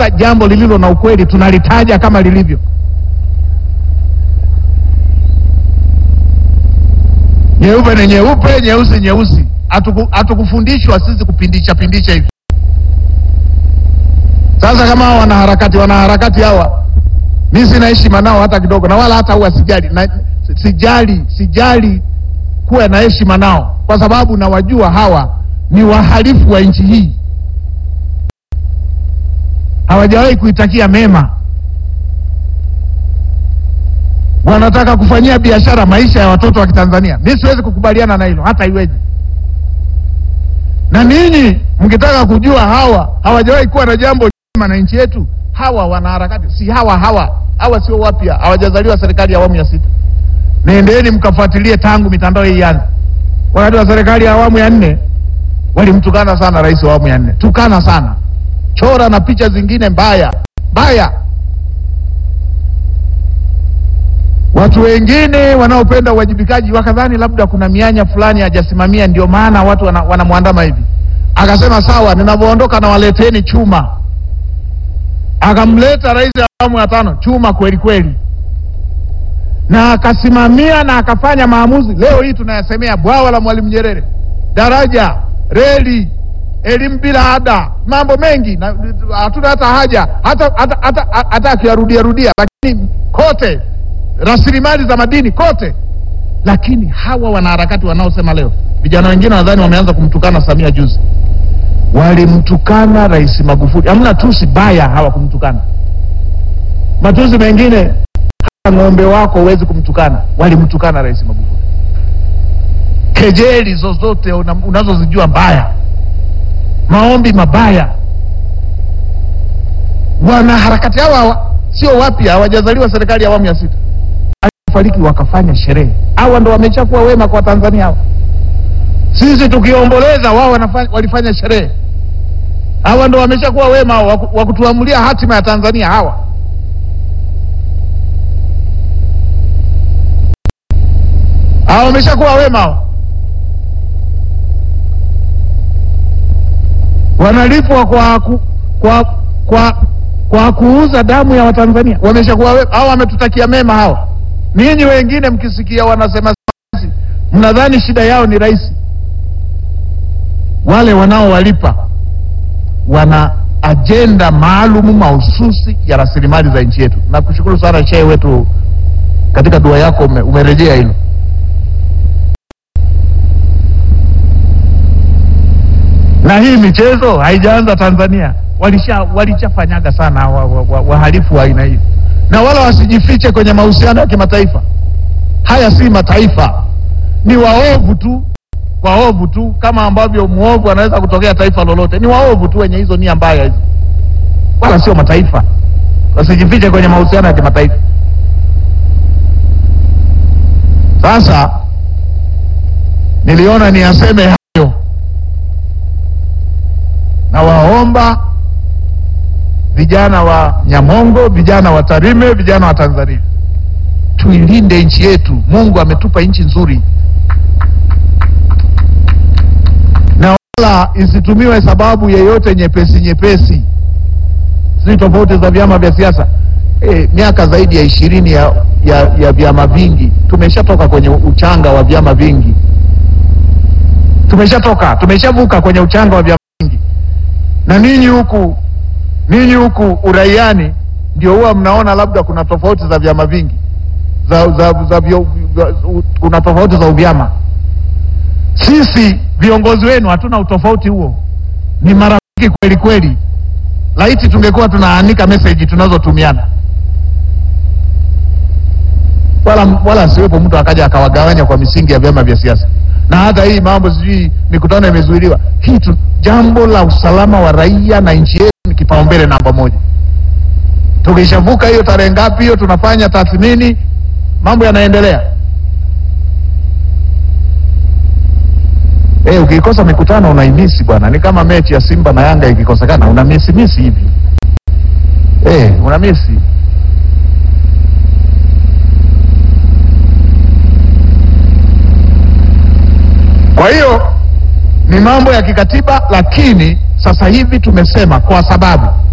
tukikuta jambo lililo na ukweli tunalitaja kama lilivyo. Nyeupe ni nyeupe, nyeusi nyeusi. Hatuku- Hatukufundishwa sisi kupindisha pindisha hivi. Sasa kama hawa wanaharakati wanaharakati hawa, mi sina heshima nao hata kidogo, na wala hata huwa sijali na, sijali sijali kuwa na heshima nao, kwa sababu nawajua hawa ni wahalifu wa nchi hii, hawajawahi kuitakia mema, wanataka kufanyia biashara maisha ya watoto wa Kitanzania. Mi siwezi kukubaliana na hilo hata iweje. Na ninyi mkitaka kujua hawa hawajawahi kuwa na jambo jema na nchi yetu, hawa wanaharakati si hawa hawa hawa sio wapya, hawajazaliwa serikali ya awamu ya sita. Nendeni mkafuatilie tangu mitandao hii ianze. Wakati wa serikali ya awamu ya nne walimtukana sana rais wa awamu ya nne, tukana sana, chora na picha zingine mbaya mbaya. Watu wengine wanaopenda uwajibikaji wakadhani labda kuna mianya fulani hajasimamia, ndio maana watu wana- wanamwandama hivi. Akasema sawa, ninavyoondoka na waleteni chuma. Akamleta rais wa awamu ya tano chuma kweli kweli, na akasimamia na akafanya maamuzi. Leo hii tunayasemea bwawa la Mwalimu Nyerere, daraja, reli, elimu bila ada, mambo mengi, na hatuna hata haja hata hata hata, hata akiyarudia rudia, lakini kote rasilimali za madini kote. Lakini hawa wanaharakati wanaosema leo, vijana wengine nadhani wameanza kumtukana Samia juzi, walimtukana Rais Magufuli. Hamna tusi baya hawakumtukana, matusi mengine hata ng'ombe wako huwezi kumtukana, walimtukana Rais Magufuli. Kejeli zozote una- unazozijua mbaya, maombi mabaya. Wanaharakati hawa hawa sio wapya, hawajazaliwa serikali ya awamu ya sita fariki wakafanya sherehe. Hawa ndo wameshakuwa wema kwa Tanzania hawa. Sisi tukiomboleza, wao wanafanya, walifanya sherehe. Hawa ndo wameshakuwa wema wa ku- wa kutuamulia hatima ya Tanzania hawa. Hawa wameshakuwa wema hawa. Wanalipwa kwa ku, kwa kwa kwa kuuza damu ya Watanzania. Wameshakuwa wema hawa, wametutakia mema hawa. Ninyi wengine mkisikia wanasema sisi, mnadhani shida yao ni rais. Wale wanaowalipa wana ajenda maalumu mahususi ya rasilimali za nchi yetu. Nakushukuru sana shehe wetu, katika dua yako ume, umerejea hilo. Na hii michezo haijaanza Tanzania, walisha walishafanyaga sana wahalifu wa, wa, wahalifu wa aina hii, na wala wasijifiche kwenye mahusiano ya kimataifa. Haya si mataifa, ni waovu tu, waovu tu, kama ambavyo mwovu anaweza kutokea taifa lolote. Ni waovu tu wenye hizo nia mbaya hizo, wala sio mataifa. Wasijifiche kwenye mahusiano ya kimataifa. Sasa niliona niyaseme hayo, na waomba vijana wa Nyamongo, vijana wa Tarime, vijana wa Tanzania tuilinde nchi yetu. Mungu ametupa nchi nzuri, na wala isitumiwe sababu yeyote nyepesi nyepesi, si tofauti za vyama vya siasa. E, miaka zaidi ya ishirini ya, ya, ya vyama vingi, tumeshatoka kwenye uchanga wa vyama vingi, tumeshatoka tumeshavuka kwenye uchanga wa vyama vingi, na ninyi huku ninyi huku uraiani ndio huwa mnaona labda kuna tofauti za vyama vingi za, za, za vyo, vya- kuna tofauti za uvyama. Sisi viongozi wenu hatuna utofauti huo, ni marafiki kweli kweli. Laiti tungekuwa tunaanika meseji tunazotumiana, wala wala asiwepo mtu akaja akawagawanya kwa misingi ya vyama vya siasa. Na hata hii mambo sijui mikutano imezuiliwa, hii tu, jambo la usalama wa raia na nchi yetu ni kipaumbele namba moja. Tukishavuka hiyo tarehe ngapi hiyo, tunafanya tathmini, mambo yanaendelea. Eh, ukikosa mikutano unaimisi bwana, ni kama mechi ya Simba na Yanga ikikosekana unamisi misi hivi eh, unamisi. Kwa hiyo ni mambo ya kikatiba, lakini sasa hivi tumesema kwa sababu